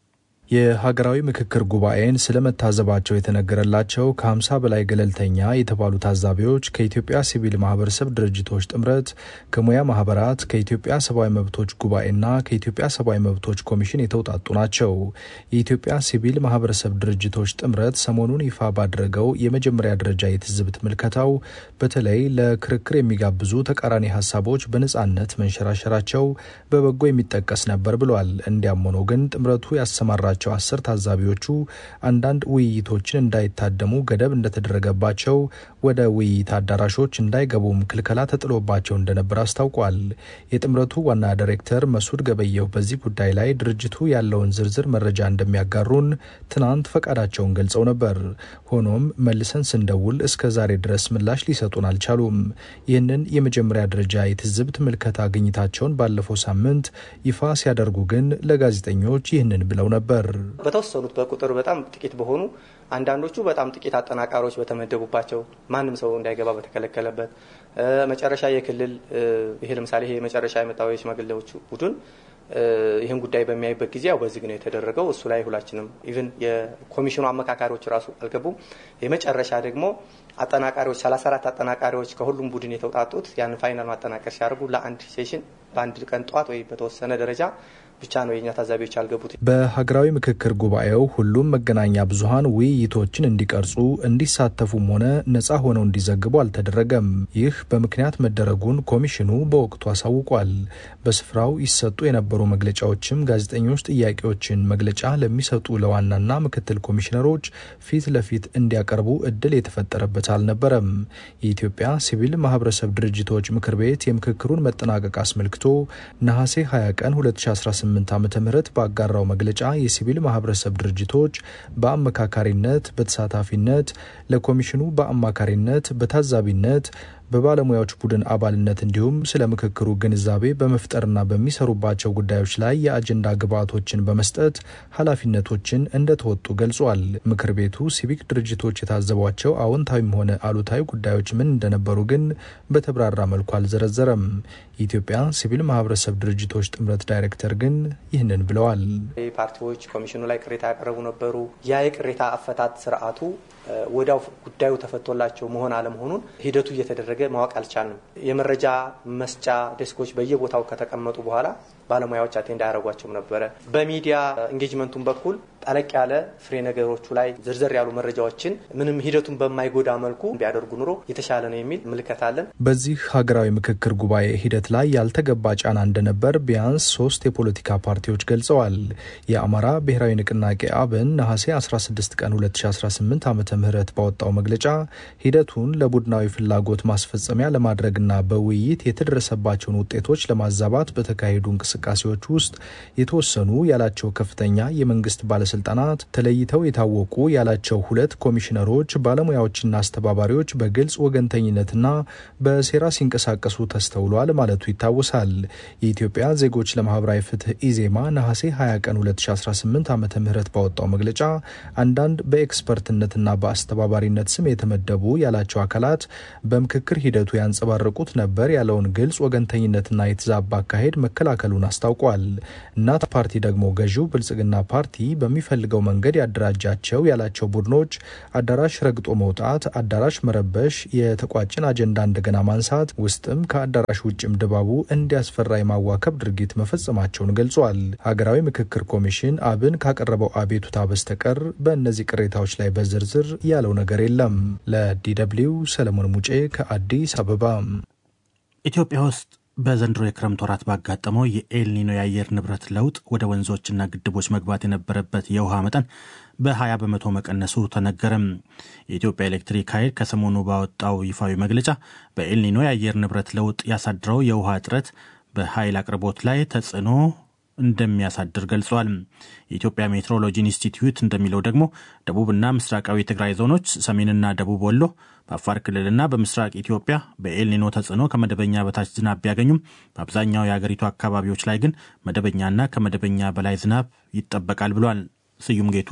የሀገራዊ ምክክር ጉባኤን ስለመታዘባቸው የተነገረላቸው ከ50 በላይ ገለልተኛ የተባሉ ታዛቢዎች ከኢትዮጵያ ሲቪል ማህበረሰብ ድርጅቶች ጥምረት፣ ከሙያ ማህበራት፣ ከኢትዮጵያ ሰብአዊ መብቶች ጉባኤና ከኢትዮጵያ ሰብአዊ መብቶች ኮሚሽን የተውጣጡ ናቸው። የኢትዮጵያ ሲቪል ማህበረሰብ ድርጅቶች ጥምረት ሰሞኑን ይፋ ባደረገው የመጀመሪያ ደረጃ የትዝብት ምልከታው በተለይ ለክርክር የሚጋብዙ ተቃራኒ ሀሳቦች በነጻነት መንሸራሸራቸው በበጎ የሚጠቀስ ነበር ብሏል። እንዲያም ሆኖ ግን ጥምረቱ ያሰማራ ቸው አስር ታዛቢዎቹ አንዳንድ ውይይቶችን እንዳይታደሙ ገደብ እንደተደረገባቸው ወደ ውይይት አዳራሾች እንዳይገቡም ክልከላ ተጥሎባቸው እንደነበር አስታውቋል። የጥምረቱ ዋና ዳይሬክተር መሱድ ገበየሁ በዚህ ጉዳይ ላይ ድርጅቱ ያለውን ዝርዝር መረጃ እንደሚያጋሩን ትናንት ፈቃዳቸውን ገልጸው ነበር። ሆኖም መልሰን ስንደውል እስከ ዛሬ ድረስ ምላሽ ሊሰጡን አልቻሉም። ይህንን የመጀመሪያ ደረጃ የትዝብት ምልከታ ግኝታቸውን ባለፈው ሳምንት ይፋ ሲያደርጉ ግን ለጋዜጠኞች ይህንን ብለው ነበር። በተወሰኑት በቁጥር በጣም ጥቂት በሆኑ አንዳንዶቹ በጣም ጥቂት አጠናቃሪዎች በተመደቡባቸው ማንም ሰው እንዳይገባ በተከለከለበት መጨረሻ የክልል ይሄ ለምሳሌ ይሄ መጨረሻ የመጣው የሽማግሌዎቹ ቡድን ይህን ጉዳይ በሚያይበት ጊዜ ያው በዝግ ነው የተደረገው። እሱ ላይ ሁላችንም ኢቭን የኮሚሽኑ አመካካሪዎች ራሱ አልገቡም። የመጨረሻ ደግሞ አጠናቃሪዎች 34 አጠናቃሪዎች ከሁሉም ቡድን የተውጣጡት ያንን ፋይናል ማጠናቀር ሲያደርጉ ለአንድ ሴሽን በአንድ ቀን ጠዋት ወይ በተወሰነ ደረጃ ብቻ ነው የእኛ ታዛቢዎች ያልገቡት። በሀገራዊ ምክክር ጉባኤው ሁሉም መገናኛ ብዙኃን ውይይቶችን እንዲቀርጹ እንዲሳተፉም ሆነ ነጻ ሆነው እንዲዘግቡ አልተደረገም። ይህ በምክንያት መደረጉን ኮሚሽኑ በወቅቱ አሳውቋል። በስፍራው ይሰጡ የነበሩ መግለጫዎችም ጋዜጠኞች ጥያቄዎችን መግለጫ ለሚሰጡ ለዋናና ምክትል ኮሚሽነሮች ፊት ለፊት እንዲያቀርቡ እድል የተፈጠረበት አልነበረም። የኢትዮጵያ ሲቪል ማህበረሰብ ድርጅቶች ምክር ቤት የምክክሩን መጠናቀቅ አስመልክቶ ነሐሴ 20 ቀን 2018 ዓ ም ባጋራው መግለጫ የሲቪል ማህበረሰብ ድርጅቶች በአመካካሪነት፣ በተሳታፊነት፣ ለኮሚሽኑ በአማካሪነት፣ በታዛቢነት በባለሙያዎች ቡድን አባልነት እንዲሁም ስለ ምክክሩ ግንዛቤ በመፍጠርና በሚሰሩባቸው ጉዳዮች ላይ የአጀንዳ ግብዓቶችን በመስጠት ኃላፊነቶችን እንደተወጡ ገልጿል። ምክር ቤቱ ሲቪክ ድርጅቶች የታዘቧቸው አዎንታዊም ሆነ አሉታዊ ጉዳዮች ምን እንደነበሩ ግን በተብራራ መልኩ አልዘረዘረም። የኢትዮጵያ ሲቪል ማህበረሰብ ድርጅቶች ጥምረት ዳይሬክተር ግን ይህንን ብለዋል። ፓርቲዎች ኮሚሽኑ ላይ ቅሬታ ያቀረቡ ነበሩ። ያ የቅሬታ አፈታት ስርዓቱ ወዲያው ጉዳዩ ተፈቶላቸው መሆን አለመሆኑን ሂደቱ እየተደረገ ማወቅ አልቻልንም። የመረጃ መስጫ ዴስኮች በየቦታው ከተቀመጡ በኋላ ባለሙያዎች አቴንድ አያደርጓቸውም ነበረ። በሚዲያ ኢንጌጅመንቱን በኩል ጠለቅ ያለ ፍሬ ነገሮቹ ላይ ዝርዝር ያሉ መረጃዎችን ምንም ሂደቱን በማይጎዳ መልኩ ቢያደርጉ ኑሮ የተሻለ ነው የሚል ምልከት አለን። በዚህ ሀገራዊ ምክክር ጉባኤ ሂደት ላይ ያልተገባ ጫና እንደነበር ቢያንስ ሶስት የፖለቲካ ፓርቲዎች ገልጸዋል። የአማራ ብሔራዊ ንቅናቄ አብን ነሐሴ 16 ቀን 2018 ዓ ም ባወጣው መግለጫ ሂደቱን ለቡድናዊ ፍላጎት ማስፈጸሚያ ለማድረግና በውይይት የተደረሰባቸውን ውጤቶች ለማዛባት በተካሄዱ እንቅስቃሴዎች ውስጥ የተወሰኑ ያላቸው ከፍተኛ የመንግስት ባለስልጣናት ተለይተው የታወቁ ያላቸው ሁለት ኮሚሽነሮች፣ ባለሙያዎችና አስተባባሪዎች በግልጽ ወገንተኝነትና በሴራ ሲንቀሳቀሱ ተስተውሏል ማለቱ ይታወሳል። የኢትዮጵያ ዜጎች ለማህበራዊ ፍትህ ኢዜማ ነሐሴ 20 ቀን 2018 ዓ ም ባወጣው መግለጫ አንዳንድ በኤክስፐርትነትና በአስተባባሪነት ስም የተመደቡ ያላቸው አካላት በምክክር ሂደቱ ያንጸባረቁት ነበር ያለውን ግልጽ ወገንተኝነትና የተዛባ አካሄድ መከላከሉን አስታውቋል። እናት ፓርቲ ደግሞ ገዢው ብልጽግና ፓርቲ በሚፈልገው መንገድ ያደራጃቸው ያላቸው ቡድኖች አዳራሽ ረግጦ መውጣት፣ አዳራሽ መረበሽ፣ የተቋጭን አጀንዳ እንደገና ማንሳት፣ ውስጥም ከአዳራሽ ውጭም ድባቡ እንዲያስፈራ የማዋከብ ድርጊት መፈጸማቸውን ገልጿል። ሀገራዊ ምክክር ኮሚሽን አብን ካቀረበው አቤቱታ በስተቀር በእነዚህ ቅሬታዎች ላይ በዝርዝር ያለው ነገር የለም። ለዲደብሊው ሰለሞን ሙጬ ከአዲስ አበባ። ኢትዮጵያ ውስጥ በዘንድሮ የክረምት ወራት ባጋጠመው የኤልኒኖ የአየር ንብረት ለውጥ ወደ ወንዞችና ግድቦች መግባት የነበረበት የውሃ መጠን በ20 በመቶ መቀነሱ ተነገረም። የኢትዮጵያ ኤሌክትሪክ ኃይል ከሰሞኑ ባወጣው ይፋዊ መግለጫ በኤልኒኖ የአየር ንብረት ለውጥ ያሳድረው የውሃ እጥረት በኃይል አቅርቦት ላይ ተጽዕኖ እንደሚያሳድር ገልጿል። የኢትዮጵያ ሜትሮሎጂ ኢንስቲትዩት እንደሚለው ደግሞ ደቡብና ምስራቃዊ የትግራይ ዞኖች፣ ሰሜንና ደቡብ ወሎ፣ በአፋር ክልልና በምስራቅ ኢትዮጵያ በኤልኒኖ ተጽዕኖ ከመደበኛ በታች ዝናብ ቢያገኙም በአብዛኛው የአገሪቱ አካባቢዎች ላይ ግን መደበኛና ከመደበኛ በላይ ዝናብ ይጠበቃል ብሏል። ስዩም ጌቱ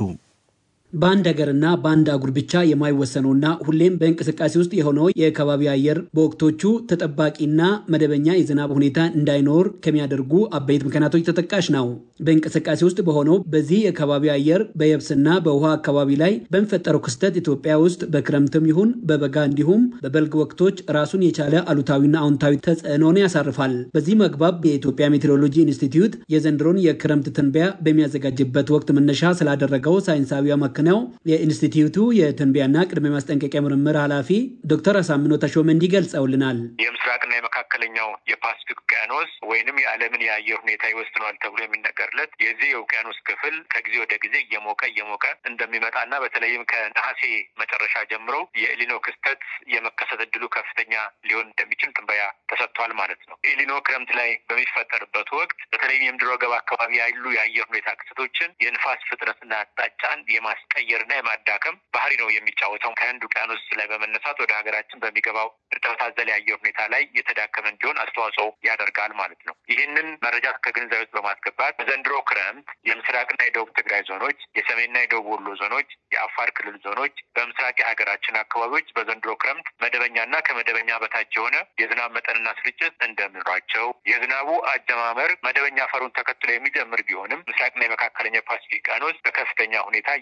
በአንድ ሀገርና በአንድ አጉር ብቻ የማይወሰነውና ሁሌም በእንቅስቃሴ ውስጥ የሆነው የከባቢ አየር በወቅቶቹ ተጠባቂና መደበኛ የዝናብ ሁኔታ እንዳይኖር ከሚያደርጉ አበይት ምክንያቶች ተጠቃሽ ነው። በእንቅስቃሴ ውስጥ በሆነው በዚህ የከባቢ አየር በየብስና በውሃ አካባቢ ላይ በሚፈጠረው ክስተት ኢትዮጵያ ውስጥ በክረምትም ይሁን በበጋ እንዲሁም በበልግ ወቅቶች ራሱን የቻለ አሉታዊና አዎንታዊ ተጽዕኖን ያሳርፋል። በዚህ መግባብ የኢትዮጵያ ሜቴሮሎጂ ኢንስቲትዩት የዘንድሮን የክረምት ትንበያ በሚያዘጋጅበት ወቅት መነሻ ስላደረገው ሳይንሳዊ መክነው የኢንስቲትዩቱ የትንበያና ቅድመ ማስጠንቀቂያ ምርምር ኃላፊ ዶክተር አሳምኖ ተሾመ እንዲህ ገልጸውልናል። የምስራቅና የመካከለኛው የፓሲፊክ ውቅያኖስ ወይንም የዓለምን የአየር ሁኔታ ይወስነዋል ተብሎ የሚነገርለት የዚህ የውቅያኖስ ክፍል ከጊዜ ወደ ጊዜ እየሞቀ እየሞቀ እንደሚመጣና በተለይም ከነሐሴ መጨረሻ ጀምሮ የኤሊኖ ክስተት የመከሰት እድሉ ከፍተኛ ሊሆን እንደሚችል ትንበያ ተሰጥቷል ማለት ነው። ኤሊኖ ክረምት ላይ በሚፈጠርበት ወቅት በተለይም የምድረ ገብ አካባቢ ያሉ የአየር ሁኔታ ክስተቶችን የንፋስ ፍጥነትና አቅጣጫን የማስቀየርና የማዳከም ባህሪ ነው የሚጫወተው። ከህንድ ውቅያኖስ ላይ በመነሳት ወደ ሀገራችን በሚገባው እርጥበት አዘል የአየር ሁኔታ ላይ የተዳከመ እንዲሆን አስተዋጽኦ ያደርጋል ማለት ነው። ይህንን መረጃ ከግንዛቤ ውስጥ በማስገባት በዘንድሮ ክረምት የምስራቅና የደቡብ ትግራይ ዞኖች፣ የሰሜንና የደቡብ ወሎ ዞኖች፣ የአፋር ክልል ዞኖች፣ በምስራቅ የሀገራችን አካባቢዎች በዘንድሮ ክረምት መደበኛና ከመደበኛ በታች የሆነ የዝናብ መጠንና ስርጭት እንደሚኖራቸው የዝናቡ አጀማመር መደበኛ አፈሩን ተከትሎ የሚጀምር ቢሆንም ምስራቅና የመካከለኛ ፓሲፊክ ውቅያኖስ በከፍተኛ ሁኔታ እየሞቀ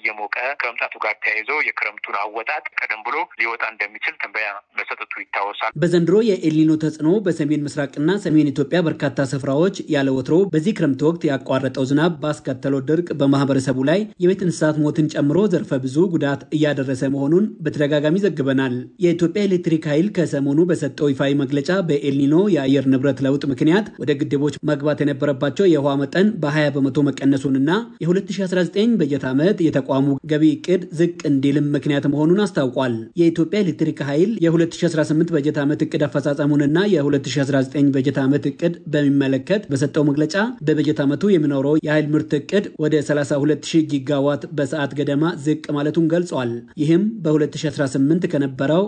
ከመምጣቱ ጋር ተያይዞ የክረምቱን አወጣጥ ቀደም ብሎ ሊወጣ እንደሚችል ትንበያ መሰጠቱ ይታወሳል። በዘንድሮ የኤልኒኖ ተጽዕኖ በሰሜን ምስራቅና ሰሜን ኢትዮጵያ በርካታ ስፍራዎች ያለ ወትሮ በዚህ ክረምት ወቅት ያቋረጠው ዝናብ ባስከተለው ድርቅ በማህበረሰቡ ላይ የቤት እንስሳት ሞትን ጨምሮ ዘርፈ ብዙ ጉዳት እያደረሰ መሆኑን በተደጋጋሚ ዘግበናል። የኢትዮጵያ ኤሌክትሪክ ኃይል ከሰሞኑ በሰጠው ይፋዊ መግለጫ በኤልኒኖ የአየር ንብረት ለውጥ ምክንያት ወደ ግድቦች መግባት የነበረባቸው የውሃ መጠን በ20 በመቶ መቀነሱንና የ2019 በጀት ዓመት የተቋሙ ገቢ እቅድ ዝቅ እንዲልም ምክንያት መሆኑን አስታውቋል። የኢትዮጵያ ኤሌክትሪክ ኃይል የ2018 በጀት ዓመት እቅድ አፈጻጸሙንና የ2019 በጀት ዓመት እቅድ በሚመለከት በሰጠው መግለጫ በበጀት ዓመቱ የሚኖረው የኃይል ምርት እቅድ ወደ 320 ጊጋዋት በሰዓት ገደማ ዝቅ ማለቱን ገልጿል። ይህም በ2018 ከነበረው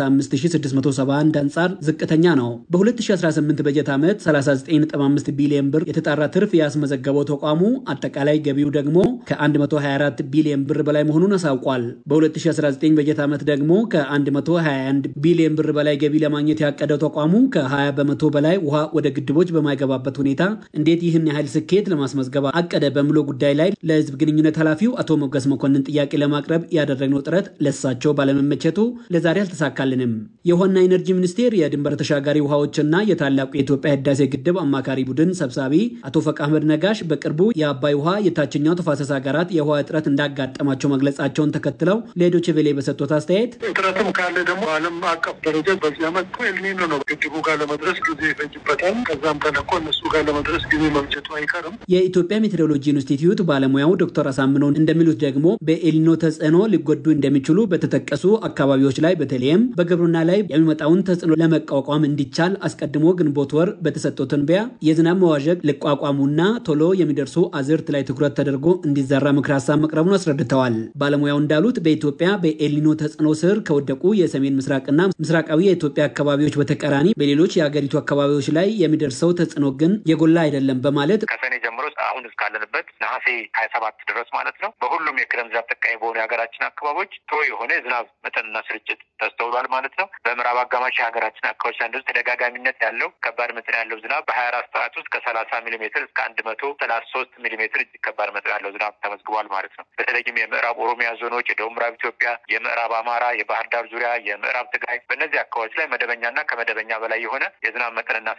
35671 አንጻር ዝቅተኛ ነው። በ2018 በጀት ዓመት 39.5 ቢሊዮን ብር የተጣራ ትርፍ ያስመዘገበው ተቋሙ አጠቃላይ ገቢው ደግሞ ከ124 ቢሊዮን ብር በላይ መሆኑን አሳውቋል። በ2019 በጀት ዓመት ደግሞ ከ121 ቢሊዮን ብር በላይ ገቢ ለማግኘት ያቀደው ተቋሙ ከ20 በመቶ በላይ ውሃ ወደ ግድቦች በማይገባበት ሁኔታ እንዴት ይህን ያህል ስኬት ለማስመዝገብ አቀደ በሚለው ጉዳይ ላይ ለህዝብ ግንኙነት ኃላፊው አቶ ሞገስ መኮንን ጥያቄ ለማቅረብ ያደረግነው ጥረት ለሳቸው ባለመመቸቱ ለዛሬ አልተሳካልንም። የውሃና ኢነርጂ ሚኒስቴር የድንበር ተሻጋሪ ውሃዎችና የታላቁ የኢትዮጵያ ህዳሴ ግድብ አማካሪ ቡድን ሰብሳቢ አቶ ፈቅ አህመድ ነጋሽ በቅርቡ የአባይ ውሃ የታችኛው ተፋሰስ ሀገራት የውሃ እጥረት እንዳጋጠማቸው መግለጻቸውን ተከትለው ለዶይቼ ቬለ በሰጡት አስተያየት እጥረትም ካለ ደግሞ ዓለም አቀፍ ደረጃ በዚህ ዓመት ኤልኒኖ ነው ግድቡ ጋር ለመድረስ ጊዜ ይፈጅበታል። ከዛም ተለቆ እነሱ ጋር ለመድረስ ጊዜ መፍጀቱ አይቀርም። የኢትዮጵያ ሜትሮሎጂ ኢንስቲትዩት ባለሙያው ዶክተር አሳምነው እንደሚሉት ደግሞ በኤልኒኖ ተጽዕኖ ሊጎዱ እንደሚችሉ በተጠቀሱ አካባቢዎች ላይ በተለይም በግብርና ላይ የሚመጣውን ተጽዕኖ ለመቋቋም እንዲቻል አስቀድሞ ግንቦት ወር በተሰጠው ትንበያ የዝናብ መዋዠቅ ሊቋቋሙና ቶሎ የሚደርሱ አዝርት ላይ ትኩረት ተደርጎ እንዲዘራ ምክር ሀሳብ መቅረቡን አስረድተዋል። ባለሙያው እንዳሉት በኢትዮጵያ በኤልኒኖ ተጽዕኖ ስር ከወደቁ የሰሜን ምስራቅና ምስራቃዊ የኢትዮጵያ አካባቢዎች በተቃራኒ በሌሎች የአገሪቱ አካባቢዎች ላይ የሚደርሰው ተጽዕኖ ግን የጎላ አይደለም በማለት ከሰኔ ጀምሮ አሁን እስካለንበት ነሐሴ ሀያ ሰባት ድረስ ማለት ነው በሁሉም የክረምት ዝናብ ተጠቃሚ በሆኑ የሀገራችን አካባቢዎች ጥሩ የሆነ የዝናብ መጠንና ስርጭት ተስተውሏል ማለት ነው። በምዕራብ አጋማሽ የሀገራችን አካባቢዎች ላይ እንደዚህ ተደጋጋሚነት ያለው ከባድ መጠን ያለው ዝናብ በሀያ አራት ሰዓት ውስጥ ከሰላሳ ሚሊሜትር እስከ አንድ መቶ ሰላሳ ሶስት ሚሊሜትር እጅግ ከባድ መጠን ያለው ዝናብ ተመዝግቧል ማለት ነው። በተለይም የምዕራብ ኦሮሚያ ዞኖች፣ የደቡብ ምዕራብ ኢትዮጵያ፣ የምዕራብ አማራ፣ የባህር ዳር ዙሪያ፣ የምዕራብ ትግራይ በእነዚህ አካባቢዎች ላይ መደበኛና ከመደበኛ በላይ የሆነ የዝናብ መጠንና